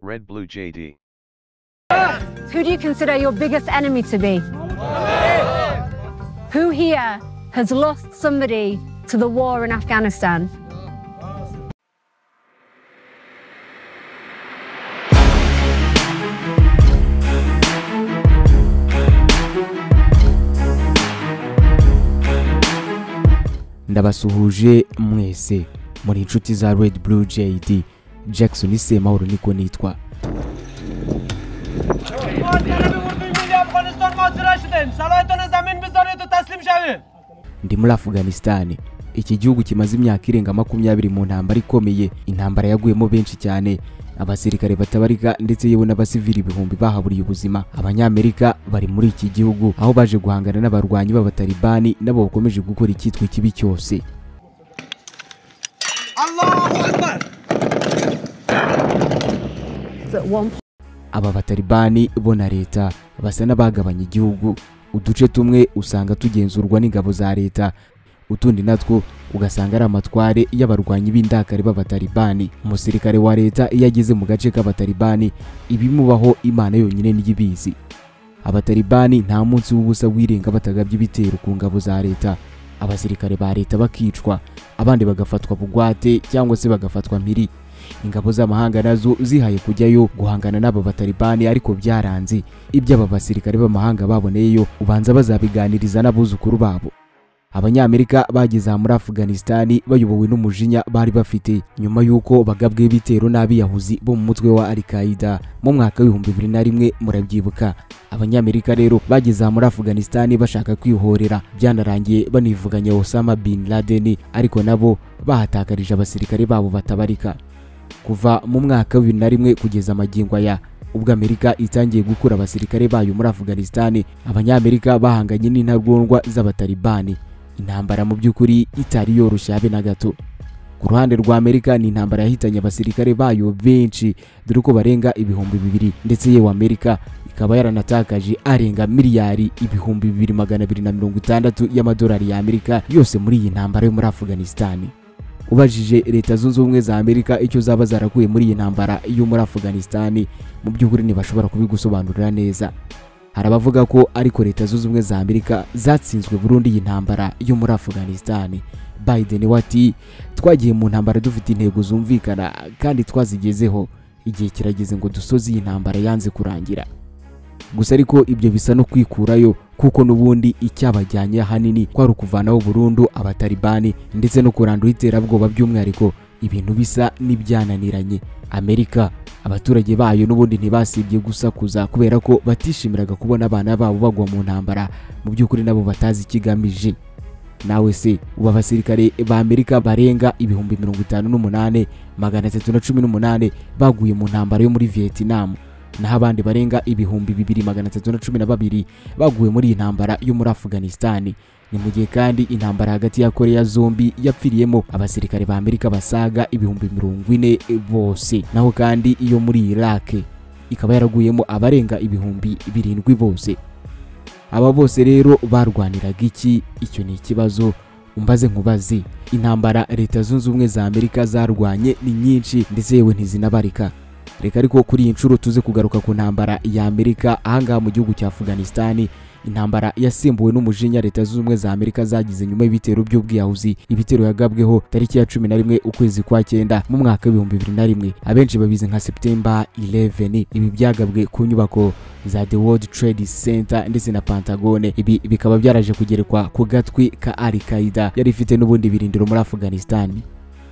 Red Blue JD. Who do you consider your biggest enemy to be? Who here has lost somebody to the war in Afghanistan? ndabasuhuje mwese muri inshuti za red blue jd jackson semahoro niko nitwa افغانستان محاصره شدیم صلاحتان زمین بزنید و تسلیم شوید ndi muri afganisitani iki gihugu kimaze imyaka irenga makumyabiri mu ntambara ikomeye intambara yaguyemo benshi cyane abasirikare batabarika ndetse yewe n'abasivili ibihumbi bahaburiye ubuzima abanyamerika bari muri iki gihugu aho baje guhangana n'abarwanyi b'abatalibani nabo bakomeje gukora icyitwa ikibi cyose At one point, aba batalibani bo na leta basa n'abagabanya igihugu uduce tumwe usanga tugenzurwa n'ingabo za leta utundi natwo ugasanga ari amatware y'abarwanyi b'indakare b'abatalibani umusirikare wa leta iyo ageze mu gace k'abatalibani ibimubaho imana yonyine niyo ibizi abatalibani nta munsi w'ubusa wirenga batagabye ibitero ku ngabo za leta abasirikare ba leta bakicwa abandi bagafatwa bugwate cyangwa se bagafatwa mpiri ingabo z'amahanga nazo zihaye kujyayo guhangana n'aba batalibani ariko byaranze ibyo aba basirikare b'amahanga baboneyeyo ubanza bazabiganiriza n'abuzukuru babo abanyamerika bageze aha muri afuganisitani bayobowe n'umujinya bari bafite nyuma y'uko bagabweho ibitero n'abiyahuzi bo mu mutwe wa alikaida mu mwaka w'ibihumbi bibiri na rimwe murabyibuka abanyamerika rero bageze aha muri afuganisitani bashaka kwihorera byanarangiye banivuganya osama bin laden ariko nabo bahatakarije abasirikare babo batabarika kuva mu mwaka wa bibiri na rimwe kugeza amagingo aya ubwo amerika itangiye gukura abasirikare bayo muri afuganisitani abanyamerika bahanganye n'intagondwa z'abatalibani intambara mu by'ukuri itari yoroshye habe na gato ku ruhande rwa amerika ni intambara yahitanye abasirikare bayo benshi dore ko barenga ibihumbi bibiri ndetse yewe amerika ikaba yaranatakaje arenga miliyari ibihumbi bibiri magana abiri na mirongo itandatu y'amadolari ya amerika yose muri iyi ntambara yo muri afuganisitani ubajije leta zunze ubumwe za amerika icyo zaba zarakuye muri iyi ntambara yo muri afuganisitani mu by'ukuri ntibashobora kubigusobanurira neza hari abavuga ko ariko leta zunze ubumwe za amerika zatsinzwe burundu iyi ntambara yo muri afuganisitani biden we ati twagiye mu ntambara dufite intego zumvikana kandi twazigezeho igihe kirageze ngo dusoze iyi ntambara yanze kurangira gusa ariko ibyo bisa no kwikurayo kuko n'ubundi icyabajyanye ahanini kwari ukuvanaho burundu abatalibani ndetse no kurandura iterabwoba by'umwihariko ibintu bisa n'ibyananiranye amerika abaturage bayo n'ubundi ntibasibye gusakuza kubera ko batishimiraga kubona abana babo bagwa mu ntambara mu by'ukuri nabo batazi ikigamije nawe se ubu abasirikare ba amerika barenga ibihumbi mirongo itanu n'umunane magana atatu na cumi n'umunane baguye mu ntambara yo muri vietnam naho abandi barenga ibihumbi bibiri magana atatu na cumi na babiri baguye muri iyi ntambara yo muri afuganisitani ni mu gihe kandi intambara hagati ya koreya zombi yapfiriyemo abasirikare ba amerika basaga ibihumbi mirongo ine bose naho kandi iyo muri irake ikaba yaraguyemo abarenga ibihumbi birindwi bose aba bose rero barwaniraga iki icyo ni ikibazo umbaze nkubaze intambara leta zunze ubumwe za amerika zarwanye ni nyinshi ndetse yewe ntizinabarika reka ariko kuri iyi nshuro tuze kugaruka ku ntambara ya amerika ahangaha mu gihugu cya afuganisitani intambara yasimbuwe n'umujinya leta zunze ubumwe za amerika zagize nyuma y'ibitero by'ubwiyahuzi ibitero yagabweho tariki ya cumi na rimwe ukwezi kwa cyenda mu mwaka w'ibihumbi bibiri na rimwe abenshi babizi nka septemba 11 ibi byagabwe ku nyubako za the world trade center ndetse na pantagone ibi bikaba byaraje kugerekwa ku gatwi ka al qaida yari ifite n'ubundi birindiro muri afuganisitani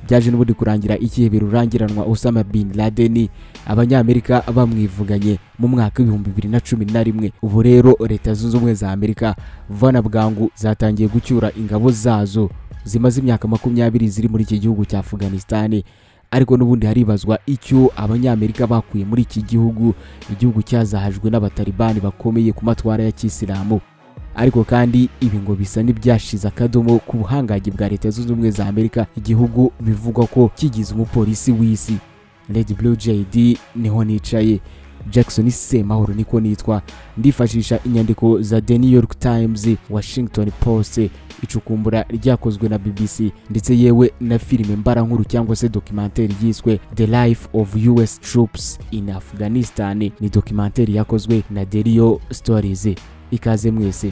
byaje n'ubundi kurangira igihe birurangiranwa Osama bin Laden abanyamerika bamwivuganye mu mwaka w'ibihumbi bibiri na cumi na rimwe ubu rero leta zunze ubumwe za amerika vana bwangu zatangiye gucyura ingabo zazo zimaze imyaka makumyabiri ziri muri iki gihugu cya afuganisitani ariko n'ubundi haribazwa icyo abanyamerika bakuye muri iki gihugu igihugu cyazahajwe n'abatalibani bakomeye ku matwara ya kisilamu ariko kandi ibi ngo bisa n'ibyashize akadomo ku buhangange bwa leta zunze ubumwe za amerika igihugu bivugwa ko kigize umupolisi w'isi red blue jd niho nicaye jackson semahoro niko nitwa ndifashisha inyandiko za the new york times washington post icukumbura ryakozwe na bbc ndetse yewe na filime mbarankuru cyangwa se dokimenteri yiswe the life of us troops in afghanistan ni dokimenteri yakozwe na derio stories ikaze mwese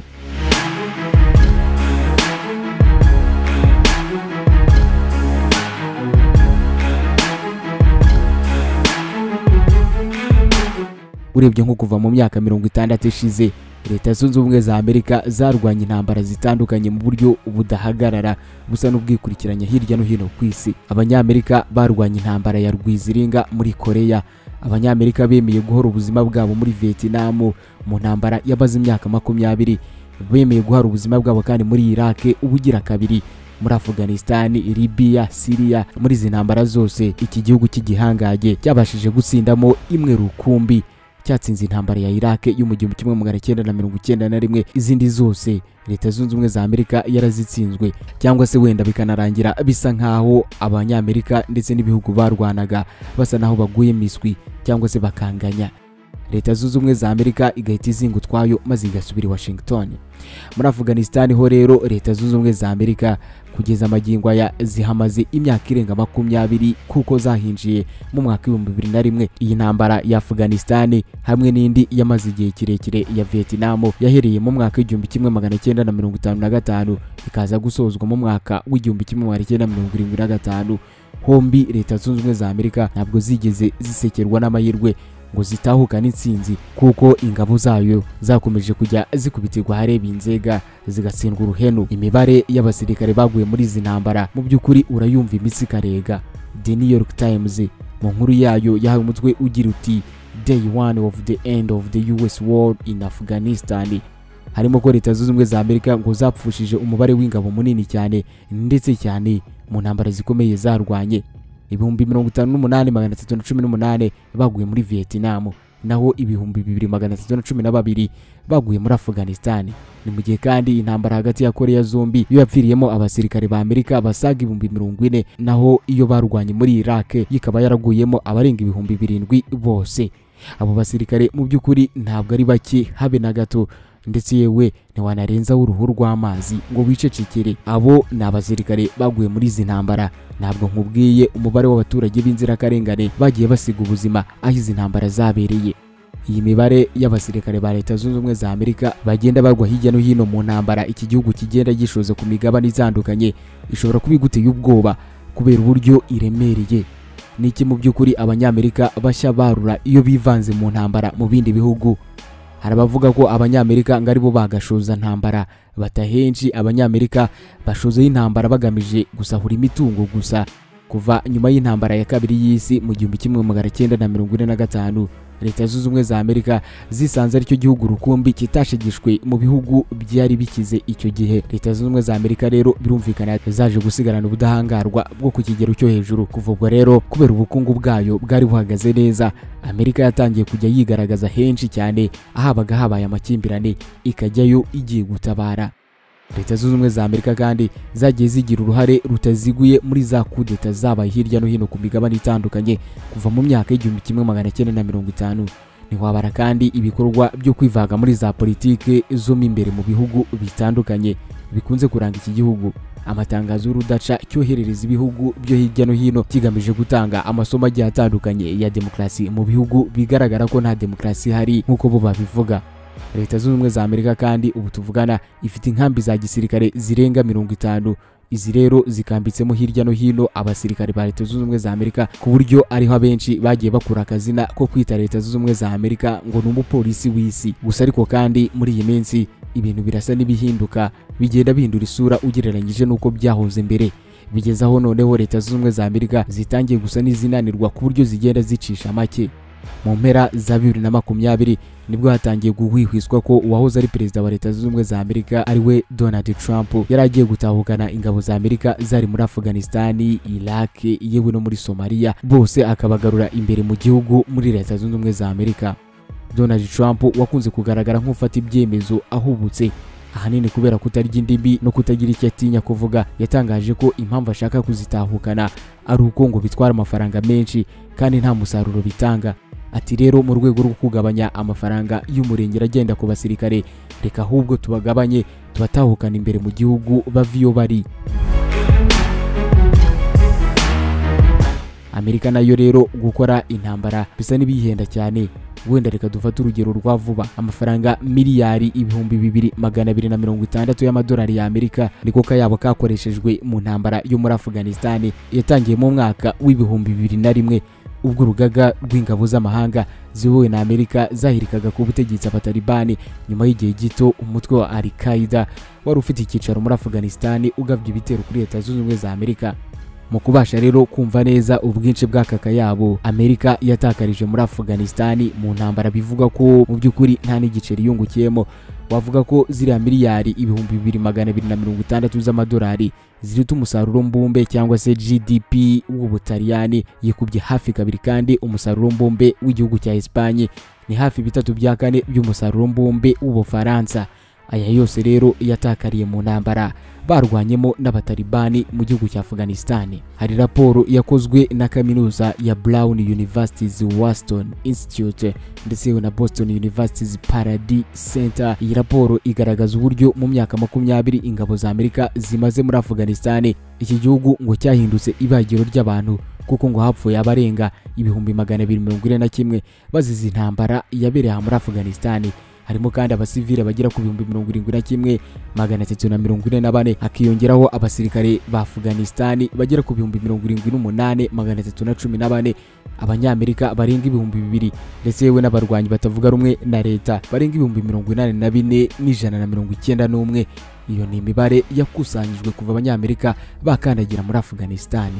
urebye nko kuva mu myaka mirongo itandatu ishize leta zunze ubumwe za amerika zarwanya intambara zitandukanye mu buryo budahagarara busa n'ubwikurikiranya hirya no hino ku isi abanyamerika barwanya intambara ya rwiziringa muri koreya abanyamerika bemeye guhora ubuzima bwabo muri vietnam mu ntambara yabaze imyaka makumyabiri bemeye guhara ubuzima bwabo kandi muri iraq ubugira kabiri muri afghanistan libiya siriya muri izi ntambara zose iki gihugu cy'igihangange cyabashije gutsindamo imwe rukumbi cyatsinze intambara ya Iraq yo mu gihumbi kimwe magana cyenda na mirongo icyenda na rimwe izindi zose leta zunze ubumwe za amerika yarazitsinzwe cyangwa se wenda bikanarangira bisa nk'aho abanyamerika ndetse n'ibihugu barwanaga basa n'aho baguye miswi cyangwa se bakanganya leta zunze ubumwe za amerika igahita izinga utwayo maze igasubira i washington muri afghanistan ho rero leta zunze ubumwe za amerika kugeza amagingo aya zihamaze imyaka irenga makumyabiri kuko zahinjiye mu mwaka w'ibihumbi bibiri na rimwe iyi ntambara ya afghanistan hamwe n'indi yamaze igihe kirekire ya vietnam yahereye mu mwaka w'igihumbi kimwe magana cyenda na mirongo itanu na gatanu ikaza gusozwa mu mwaka w'igihumbi kimwe magana cyenda na mirongo irindwi na gatanu hombi leta zunze ubumwe za amerika ntabwo zigeze zisekerwa n'amahirwe ngo zitahukane intsinzi kuko ingabo zayo zakomeje kujya zikubitirwa ahareba inzega zigatsindwa uruhenu imibare y'abasirikare baguye muri izi ntambara mu by'ukuri urayumva imitsi ikarega the new york times mu nkuru yayo yahawe umutwe ugira uti day one of the end of the us war in afghanistan harimo ko leta zunze ubumwe za amerika ngo zapfushije umubare w'ingabo munini cyane ndetse cyane mu ntambara zikomeye zarwanye ibihumbi mirongo itanu n'umunani magana atatu na cumi n'umunani baguye muri vietnam naho ibihumbi bibiri magana atatu na cumi na babiri baguye muri afghanistan ni mu gihe kandi intambara hagati ya koreya zombi yo yapfiriyemo abasirikare ba amerika basaga ibihumbi mirongo ine naho iyo barwanye muri iraq ikaba yaraguyemo abarenga ibihumbi birindwi bose abo basirikare mu by'ukuri ntabwo ari bake habe na gato ndetse yewe ntiwanarenzaho uruhu rw'amazi ngo wicecekere abo ni abasirikare baguye muri izi ntambara ntabwo nkubwiye umubare w'abaturage b'inzirakarengane bagiye basiga ubuzima aho izi ntambara zabereye iyi mibare y'abasirikare ba leta zunze ubumwe za amerika bagenda bagwa hirya no hino mu ntambara iki gihugu kigenda gishoza ku migabane itandukanye ishobora kuba iguteye ubwoba kubera uburyo iremereye ni iki mu by'ukuri abanyamerika bashya barura iyo bivanze mu ntambara mu bindi bihugu hari abavuga ko abanyamerika ngo aribo bagashoza ntambara batahenshi abanyamerika bashozeho intambara bagamije gusahura imitungo gusa kuva nyuma y'intambara ya kabiri y'isi mu gihumbi kimwe magana cyenda na mirongo ine na gatanu leta zunze ubumwe za amerika zisanze aricyo gihugu rukumbi kitashegeshwe mu bihugu byari bikize icyo gihe leta zunze ubumwe za amerika rero birumvikana zaje gusigarana ubudahangarwa bwo ku kigero cyo hejuru kuva ubwo rero kubera ubukungu bwayo bwari buhagaze neza amerika yatangiye kujya yigaragaza henshi cyane ahabaga habaye amakimbirane ikajyayo igiye gutabara leta zunze ubumwe za amerika kandi zagiye zigira uruhare rutaziguye muri za kudeta zabaye hirya no hino ku migabane itandukanye kuva mu myaka y'igihumbi kimwe magana cyenda na mirongo itanu ntiwabara kandi ibikorwa byo kwivaga muri za politike zo mo imbere mu bihugu bitandukanye bikunze kuranga iki gihugu amatangazo y'urudaca cyoherereza ibihugu byo hirya no hino kigamije gutanga amasomo agiye atandukanye ya demokarasi mu bihugu bigaragara ko nta demokarasi ihari nk'uko bo babivuga leta zunze ubumwe za amerika kandi ubu tuvugana ifite inkambi za gisirikare zirenga mirongo itanu izi rero zikambitsemo hirya no hino abasirikare ba leta zunze ubumwe za amerika ku buryo ariho abenshi bagiye bakura akazina ko kwita leta zunze ubumwe za amerika ngo ni umupolisi w'isi gusa ariko kandi muri iyi minsi ibintu birasa n'ibihinduka bigenda bihindura isura ugereranyije n'uko byahoze mbere bigeze aho noneho leta zunze ubumwe za amerika zitangiye gusa n'izinanirwa ku buryo zigenda zicisha make mu mpera za bibiri na makumyabiri nibwo hatangiye guhwihwiswa ko uwahoze ari perezida wa leta zunze ubumwe za amerika ariwe donald trump yari agiye gutahukana ingabo za amerika zari muri afghanistan iraq yewe no muri somaliya bose akabagarura imbere mu gihugu muri leta zunze ubumwe za amerika donald trump wakunze kugaragara nk'ufata ibyemezo ahubutse ahanini kubera kutarya indimi no kutagira icyo atinya kuvuga yatangaje ko impamvu ashaka kuzitahukana ari uko ngo bitwara amafaranga menshi kandi nta musaruro bitanga ati rero mu rwego rwo kugabanya amafaranga y'umurengera agenda ku basirikare reka ahubwo tubagabanye tubatahukana imbere mu gihugu bava iyo bari amerika nayo rero gukora intambara bisa n'ibiyihenda cyane wenda reka dufate urugero rwa vuba amafaranga miliyari ibihumbi bibiri magana abiri na mirongo itandatu y'amadolari y'amerika niko kayabo kakoreshejwe mu ntambara yo muri afganisitani yatangiye mu mwaka w'ibihumbi bibiri na rimwe ubwo urugaga rw'ingabo z'amahanga ziyobowe na amerika zahirikaga ku butegetsi abatalibani nyuma y'igihe gito umutwe wa al qaida wari ufite icyicaro muri afganisitani ugabye ibitero kuri leta zunze ubumwe za amerika mu kubasha rero kumva neza ubwinshi bw'akaka yabo amerika yatakarije muri afganisitani mu ntambara bivugwa ko mu by'ukuri nta n'igiceri yungukiyemo wavuga ko ziriya miliyari ibihumbi bibiri magana abiri na mirongo itandatu z'amadolari zirita umusaruro mbumbe cyangwa se gdp w'ubutaliyani yikubye hafi kabiri kandi umusaruro mbumbe w'igihugu cya esipanye ni hafi bitatu bya kane by'umusaruro mbumbe w'ubufaransa aya yose rero yatakariye mu ntambara barwanyemo n'abatalibani mu gihugu cya afganisitani hari raporo yakozwe na kaminuza ya brown universities waston institute ndetse na boston universities paradis center iyi raporo igaragaza uburyo mu myaka makumyabiri ingabo za amerika zimaze muri afganisitani iki gihugu ngo cyahindutse ibagiro ry'abantu kuko ngo hapfuye abarenga ibihumbi magana abiri mirongo ine na kimwe bazize intambara yabereye aha muri afganisitani harimo kandi abasivile bagera ku bihumbi mirongo irindwi na kimwe magana atatu na mirongo ine na bane hakiyongeraho abasirikare ba afganisitani bagera ku bihumbi mirongo irindwi n'umunani magana atatu na cumi na bane abanyamerika barenga ibihumbi bibiri ndetse yewe n'abarwanyi batavuga rumwe na leta barenga ibihumbi mirongo inani na bine n'ijana na mirongo icyenda n'umwe iyo ni imibare yakusanyijwe kuva abanyamerika bakandagira muri afganisitani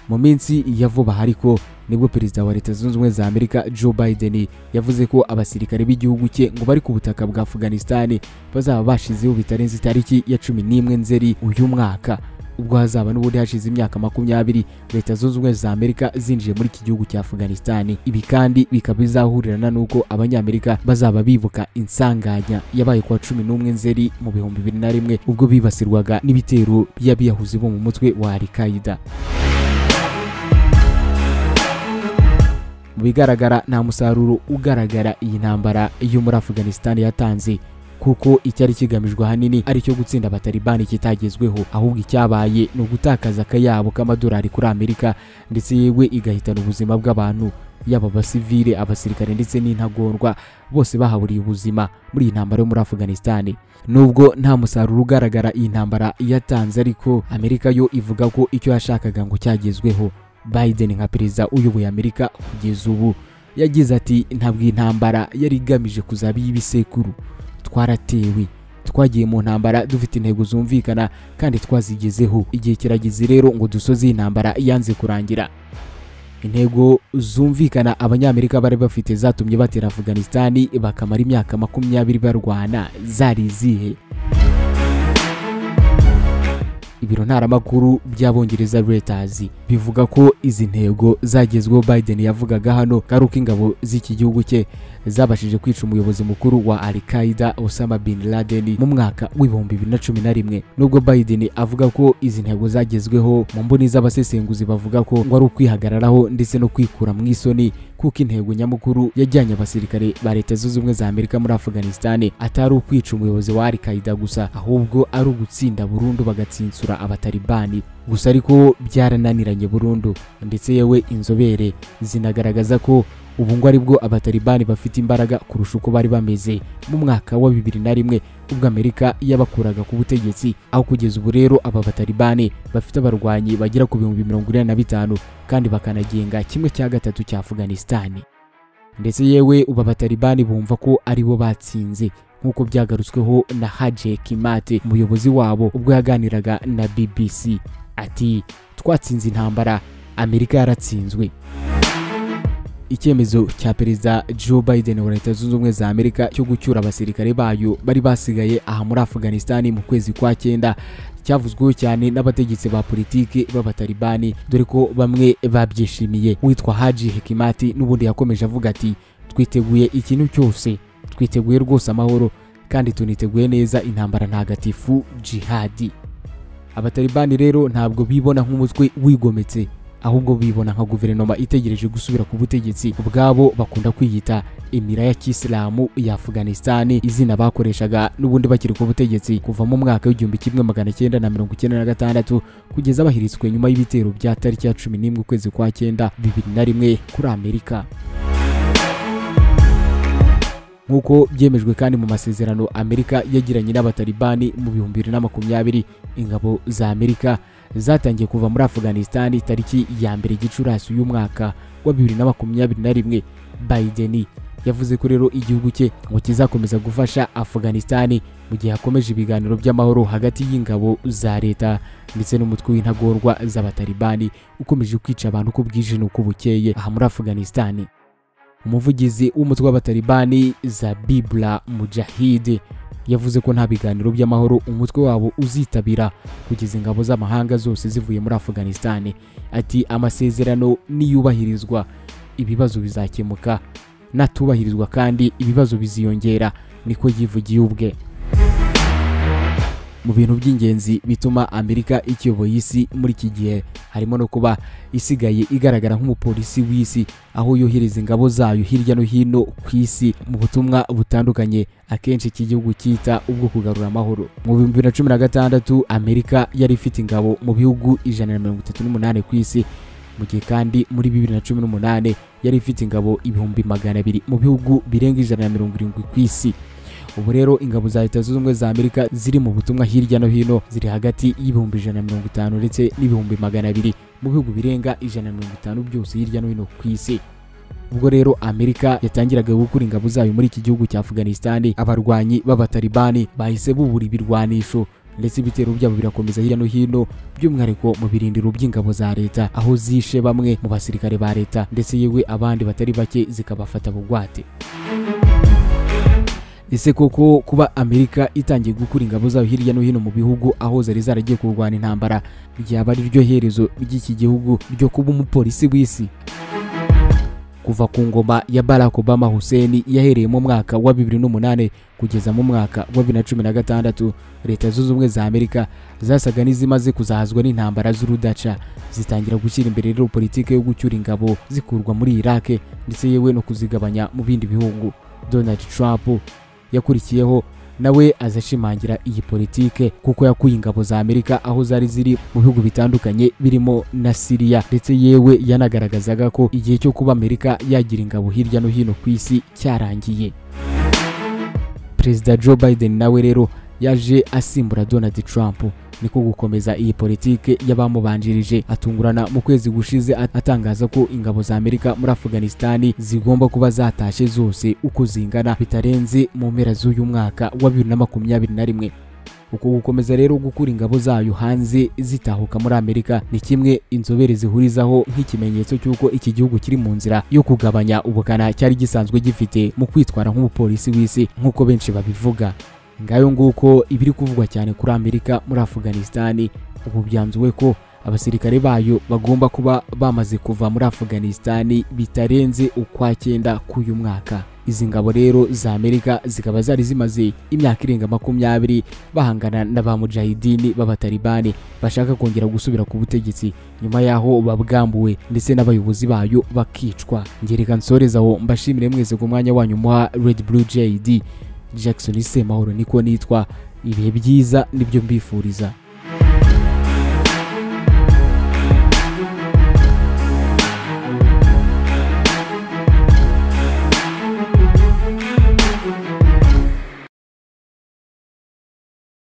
mu minsi ya vuba hariko nibwo perezida wa leta zunze ubumwe za amerika joe biden yavuze ko abasirikare b'igihugu cye ngo bari ku butaka bwa afganisitani bazaba bashizeho bitarenze itariki ya cumi n'imwe nzeri uyu mwaka ubwo hazaba n'ubundi hashize imyaka makumyabiri leta zunze ubumwe za amerika zinjiye muri iki gihugu cya afganisitani ibi kandi bikaba bizahurirana n'uko abanyamerika bazaba bibuka insanganya yabaye kuwa cumi n'umwe nzeri mu bihumbi bibiri na rimwe ubwo bibasirwaga n'ibitero by'abiyahuzi bo mu mutwe wa al-qaida mu bigaragara nta musaruro ugaragara iyi ntambara yo muri afganisitani yatanze kuko icyari kigamijwe ahanini ari cyo gutsinda abatalibani kitagezweho ahubwo icyabaye ni ugutakaza akayabo k'amadolari kuri amerika ndetse yewe igahitana ubuzima bw'abantu yaba abasivile abasirikare ndetse n'intagondwa bose bahaburiye ubuzima muri iyi ntambara yo muri afganisitani nubwo nta musaruro ugaragara iyi ntambara yatanze ariko amerika yo ivuga ko icyo yashakaga ngo cyagezweho Biden nka perezida uyoboye Amerika kugeza ubu yagize ati ntabwo intambara yari igamije kuzaba iy'ibisekuru twaratewe twagiye mu ntambara dufite intego zumvikana kandi twazigezeho igihe kirageze rero ngo dusoze iyi ntambara yanze kurangira intego zumvikana abanyamerika bari bafite zatumye batera Afghanistan bakamara imyaka makumyabiri barwana zari izihe ibiro ntaramakuru by'abongereza Reuters bivuga ko izi ntego zagezweho Biden yavugaga hano garuka ingabo z'iki gihugu cye zabashije kwica umuyobozi mukuru wa Al-Qaeda Osama bin Laden mu mwaka w'ibihumbi bibiri na cumi na rimwe nubwo Biden avuga ko izi ntego zagezweho mu mboni z'abasesenguzi bavuga ko ngo ari ukwihagararaho ndetse no kwikura mu isoni kuko intego nyamukuru yajyanye abasirikare ba leta zunze ubumwe za Amerika muri Afghanistan atari ukwica umuyobozi wa Al-Qaeda gusa ahubwo ari ugutsinda burundu bagatsintsura abatalibani gusa ariko byarananiranye burundu ndetse yewe inzobere zinagaragaza ko ubu ngo aribwo abatalibani bafite imbaraga kurusha uko bari bameze mu mwaka wa bibiri na rimwe ubwo amerika yabakuraga ku butegetsi aho kugeza ubu rero aba batalibani bafite abarwanyi bagera ku bihumbi mirongo inani na bitanu kandi bakanagenga kimwe cya gatatu cya afganisitani ndetse yewe ubu abatalibani bumva ko aribo batsinze nk'uko byagarutsweho na haje kimate umuyobozi wabo ubwo yaganiraga na bbc ati twatsinze intambara amerika yaratsinzwe icyemezo cya perezida joe biden wa leta zunze ubumwe za amerika cyo gucyura abasirikare bayo bari basigaye aha muri afghanistan mu kwezi kwa cyenda cyavuzweho cyane n'abategetsi ba politiki b'abatalibani dore ko bamwe babyishimiye witwa haji hekimati n'ubundi yakomeje avuga ati twiteguye ikintu cyose twiteguye rwose amahoro kandi tuniteguye neza intambara ntagatifu jihadi abatalibani rero ntabwo bibona nk'umutwe wigometse ahubwo bibona nka guverinoma itegereje gusubira ku butegetsi bwabo bakunda kwiyita imiraya kisilamu ya afuganisitani izina bakoreshaga n'ubundi bakiri ku butegetsi kuva mu mwaka w'igihumbi kimwe magana cyenda na mirongo icyenda na gatandatu kugeza bahiritswe nyuma y'ibitero bya tariki ya cumi n'imwe ukwezi kwa cyenda bibiri na rimwe kuri amerika nk'uko byemejwe kandi mu masezerano amerika yagiranye n'abatalibani mu bihumbi bibiri na makumyabiri ingabo za amerika zatangiye kuva muri afuganisitani tariki ya mbere gicurasi y'umwaka wa bibiri na makumyabiri na rimwe bayideni yavuze ko rero igihugu cye ngo kizakomeza gufasha afuganisitani mu gihe hakomeje ibiganiro by'amahoro hagati y'ingabo za leta ndetse n'umutwe w'intagondwa z'abatalibani ukomeje kwica abantu uko bwije n'uko bukeye aha muri afuganisitani umuvugizi w'umutwe w'abatalibani zabibla mujahid yavuze ko nta biganiro by'amahoro umutwe wabo uzitabira kugeza ingabo z'amahanga zose zivuye muri afuganisitani ati amasezerano niyubahirizwa ibibazo bizakemuka natubahirizwa kandi ibibazo biziyongera niko yivugiye ubwe mu bintu by'ingenzi bituma amerika ikiyoboye isi muri iki gihe harimo no kuba isigaye igaragara nk'umupolisi w'isi aho yohereza ingabo zayo hirya no hino ku isi mu butumwa butandukanye akenshi iki gihugu cyita ubwo kugarura amahoro mu bihumbi bibiri na cumi na gatandatu amerika yari ifite ingabo mu bihugu ijana na mirongo itatu n'umunani ku isi mu gihe kandi muri bibiri na cumi n'umunani yari ifite ingabo ibihumbi magana abiri mu bihugu birenga ijana na mirongo irindwi ku isi ubu rero ingabo za leta zunze ubumwe za amerika ziri mu butumwa hirya no hino ziri hagati y'ibihumbi ijana na mirongo itanu ndetse n'ibihumbi magana abiri mu bihugu birenga ijana na mirongo itanu byose hirya no hino ku isi ubwo rero amerika yatangiraga gukura ingabo zayo muri iki gihugu cya afuganisitani abarwanyi b'abatalibani bahise bubura ibirwanisho ndetse ibitero byabo birakomeza hirya no hino by'umwihariko mu birindiro by'ingabo za leta aho zishe bamwe mu basirikare ba leta ndetse yewe abandi batari bake zikabafata bugwate ese koko kuba amerika itangiye gukura ingabo zayo hirya no hino mu bihugu aho zari zaragiye kurwana intambara ryaba ari ryo herezo ry'iki gihugu ryo kuba umupolisi w'isi kuva ku ngoma ya barack obama hussein yahereye mu mwaka wa 2008 kugeza mu mwaka wa 2016 leta zunze ubumwe za amerika zasaga n'izimaze kuzahazwa n'intambara z'urudaca zitangira gushyira imbere rero politiki yo gucyura ingabo zikurwa muri iraq ndetse yewe no kuzigabanya mu bindi bihugu donald trump yakurikiyeho nawe azashimangira iyi politike kuko yakuye ingabo za amerika aho zari ziri mu bihugu bitandukanye birimo na siriya ndetse yewe yanagaragazaga ko igihe cyo kuba amerika yagira ingabo hirya no hino ku isi cyarangiye perezida joe biden nawe rero yaje asimbura donald trump niko gukomeza iyi politike y'abamubanjirije atungurana mu kwezi gushize at- atangaza ko ingabo za amerika muri afuganisitani zigomba kuba zatashe zose uko zingana bitarenze mu mpera z'uyu mwaka wa bibiri na makumyabiri na rimwe uko gukomeza rero gukura ingabo zayo hanze zitahuka muri amerika ni kimwe inzobere zihurizaho nk'ikimenyetso cy'uko iki gihugu kiri mu nzira yo kugabanya ubukana cyari gisanzwe gifite mu kwitwara nk'umupolisi w'isi nk'uko benshi babivuga ngayo nguko ibiri kuvugwa cyane kuri amerika muri afuganisitani ubu byanzuwe ko abasirikare bayo bagomba kuba bamaze kuva muri afuganisitani bitarenze ukwa cyenda k'uyu mwaka izi ngabo rero za amerika zikaba zari zimaze imyaka irenga makumyabiri bahangana na ba mujahidini b'abatalibani bashaka kongera gusubira ku butegetsi nyuma y'aho babwambuwe ndetse n'abayobozi bayo bakicwa ngereka nsoreza aho mbashimire mwese ku mwanya wanyu muha red blue jd jackson semahoro niko nitwa ibihe byiza nibyo mbifuriza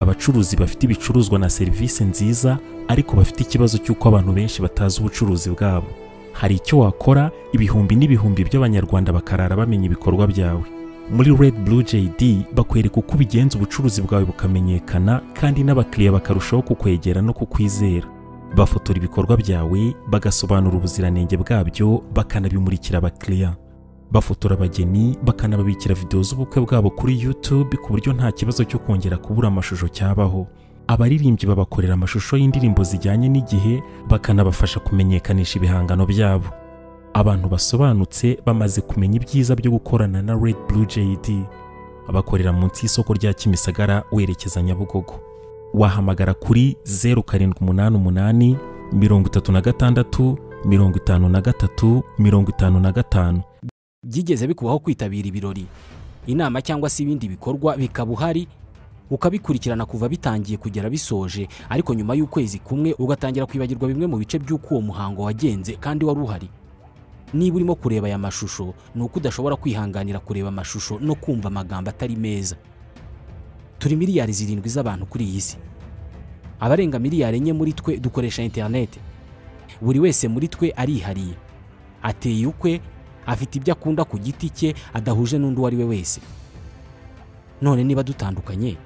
abacuruzi bafite ibicuruzwa na serivisi nziza ariko bafite ikibazo cy'uko abantu benshi batazi ubucuruzi bwabo hari icyo wakora ibihumbi n'ibihumbi by'abanyarwanda bakarara bamenya ibikorwa byawe muri red blue jd bakwereka uko ubigenza ubucuruzi bwawe bukamenyekana kandi n'abakiriya bakarushaho kukwegera no kukwizera bafotora ibikorwa byawe bagasobanura ubuziranenge bwabyo bakanabimurikira abakiriya bafotora abageni bakanababikira videwo z'ubukwe bwabo kuri YouTube ku buryo nta kibazo cyo kongera kubura amashusho cyabaho abaririmbyi babakorera amashusho y'indirimbo zijyanye n'igihe bakanabafasha kumenyekanisha ibihangano byabo abantu basobanutse bamaze kumenya ibyiza byo gukorana na Red Blue JD abakorera munsi y'isoko rya Kimisagara werekeza Nyabugogo wahamagara kuri 0788 mirongo itatu na gatandatu mirongo itanu na gatatu mirongo itanu na gatanu byigeze bikubaho kwitabira ibirori inama cyangwa se ibindi bikorwa bikaba uhari ukabikurikirana kuva bitangiye kugera bisoje ariko nyuma y'ukwezi kumwe ugatangira kwibagirwa bimwe mu bice by'uko uwo muhango wagenze kandi wari uhari niba urimo kureba aya mashusho ni uko udashobora kwihanganira kureba amashusho no kumva amagambo atari meza turi miliyari zirindwi z'abantu kuri iyi si abarenga miliyari enye muri twe dukoresha interineti buri wese muri twe arihariye ateye ukwe afite ibyo akunda ku giti cye adahuje n'undi uwo ari we wese none niba dutandukanye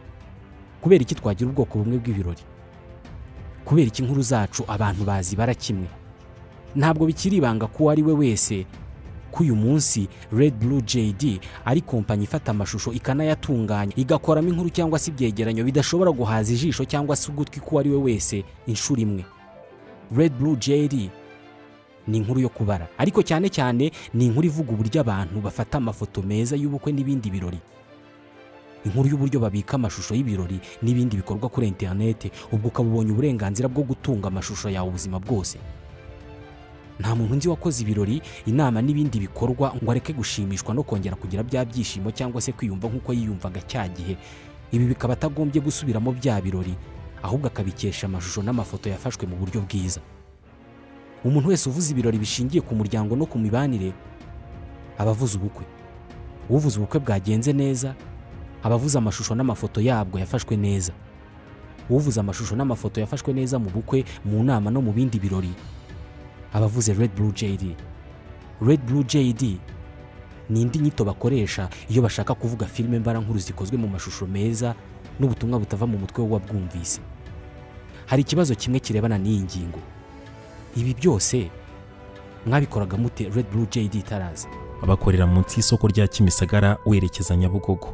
kubera iki twagira ubwoko bumwe bw'ibirori kubera iki inkuru zacu abantu bazibara kimwe ntabwo bikiri ibanga ko uwo ari we wese ko uyu munsi Red Blue JD ari kompanyi ifata amashusho ikanayatunganya igakoramo inkuru cyangwa se ibyegeranyo bidashobora guhaza ijisho cyangwa se ugutwi k'uwo ari we wese inshuro imwe Red Blue JD ni inkuru yo kubara ariko cyane cyane ni inkuru ivuga uburyo abantu bafata amafoto meza y'ubukwe n'ibindi birori inkuru y'uburyo babika amashusho y'ibirori n'ibindi bikorwa kuri interinete ubwo ukaba ubonye uburenganzira bwo gutunga amashusho yawe ubuzima bwose nta muntu nzi wakoze ibirori inama n'ibindi bikorwa ngo areke gushimishwa no kongera kugira bya byishimo cyangwa se kwiyumva nk'uko yiyumvaga cya gihe ibi bikaba atagombye gusubiramo bya birori ahubwo akabikesha amashusho n'amafoto yafashwe mu buryo bwiza umuntu wese uvuze ibirori bishingiye ku muryango no ku mibanire aba avuze ubukwe uvuze ubukwe bwagenze neza aba avuze amashusho n'amafoto yabwo yafashwe neza uvuze amashusho n'amafoto yafashwe neza mu bukwe mu nama no mu bindi birori aba avuze red blue jd red blue jd ni indi nyito bakoresha iyo bashaka kuvuga filime mbarankuru zikozwe mu mashusho meza n'ubutumwa butava mu mutwe w'uwabwumvise hari ikibazo kimwe kirebana n'iyi ngingo ibi byose mwabikoraga mute red blue jd itaraza abakorera munsi y'isoko rya kimisagara werekeza nyabugogo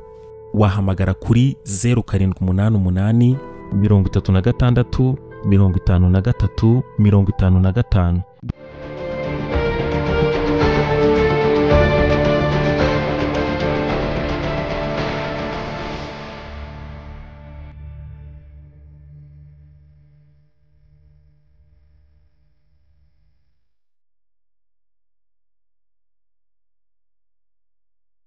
wahamagara kuri zeru karindwi umunani umunani mirongo itatu na gatandatu mirongo itanu na gatatu mirongo itanu na gatanu